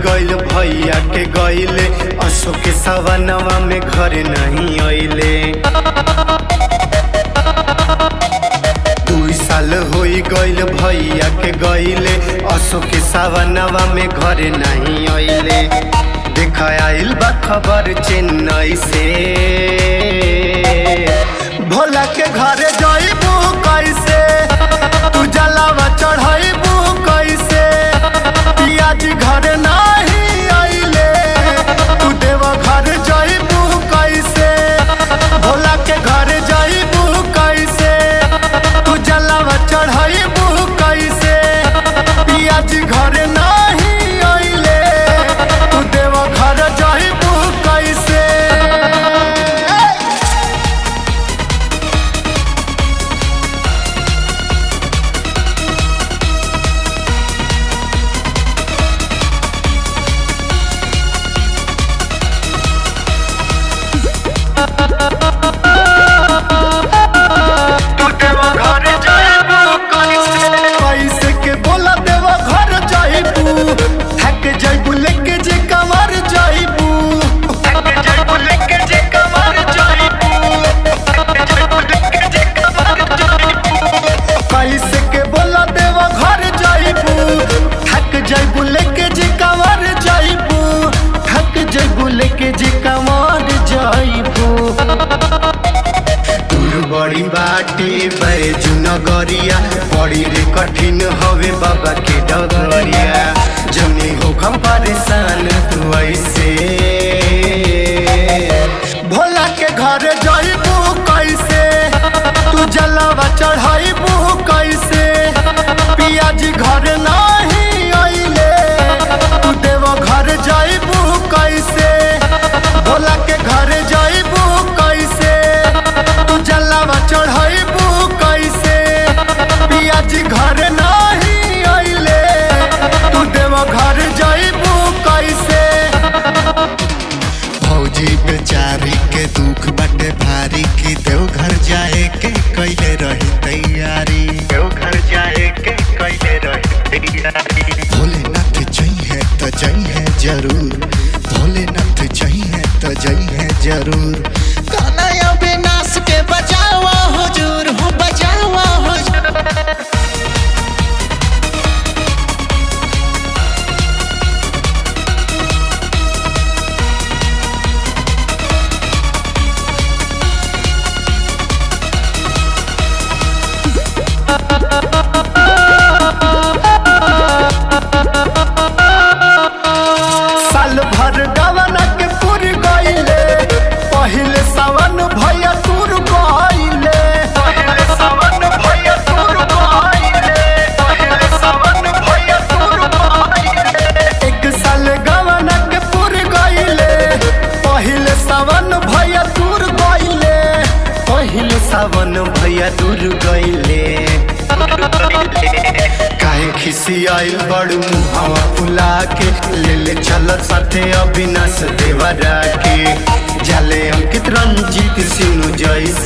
गइल भैया के गइले अशोक के सवनवा में घर नहीं अइले दुई साल होई गइल भैया के गइले अशोक के सवनवा में घर नहीं अइले देख आइल बा खबर चेन्नई से भोला के घरे जइबू कैसे तू जलावा चढ़ाइबू कैसे पियाजी घर नाही आइले तू देवा घर जइबू कैसे भोला के घर जइबू कैसे तू जलावा चढ़ाइबू कैसे पियाजी घर नाही आइले तू देवा घर जइबू कैसे तू देवा घर जाइबू कैसे के बोला देवा घर जाइबू हैक जाइबू लेके जे कमर जाइबू हैक जाइबू लेके जे कमर जाइबू हैक जाइबू लेके जे कमर जाइबू कैसे के बोला देवा घर जाइबू हैक जाइबू लेके जे कमर जाइबू हैक जाइबू लेके जे कमर जाइबू दूर बड़ी बाटे बैजू नगरिया बड़ी रे कठिन हवे बाबा के डगरिया जनी हो हम परेशान तू ऐसे भोला के घर जाइबू कैसे तू जलावा चढ़ाइबू कैसे पियाजी घर नाही आइले तू देवा घर जाइबू कैसे भोला के घर जाइबू कैसे तू जलावा चढ़ाइबू कैसे पियाजी घर नाही आइले तू देवा घर जाइबू कैसे फौजी बेचारी के दुख बाटे भारी की देवघर जाए के कैले रही तैयारी देवघर जाए के कैले रही तैयारी भोलेनाथ चाहिए तो चाहिए जरूर भोलेनाथ चाहिए तो चाहिए जरूर गाना या विनाश के बचावा हुजूर हो बचावा हुजूर साल भर गवन के पुर गइले पहिले सावन भैया तुर गइले पहिले सावन भैया तुर गइले पहिले सावन भैया तुर गइले एक साल गवन के पुर गइले पहिले सावन भैया तुर गइले पहिले सावन भैया दूर गइले काहे खिसी आइल बड़ू मुहावा फुला के ले ले चल साथे अविनाश देवरा के जाले अंकित रंजीत सिंह जैसे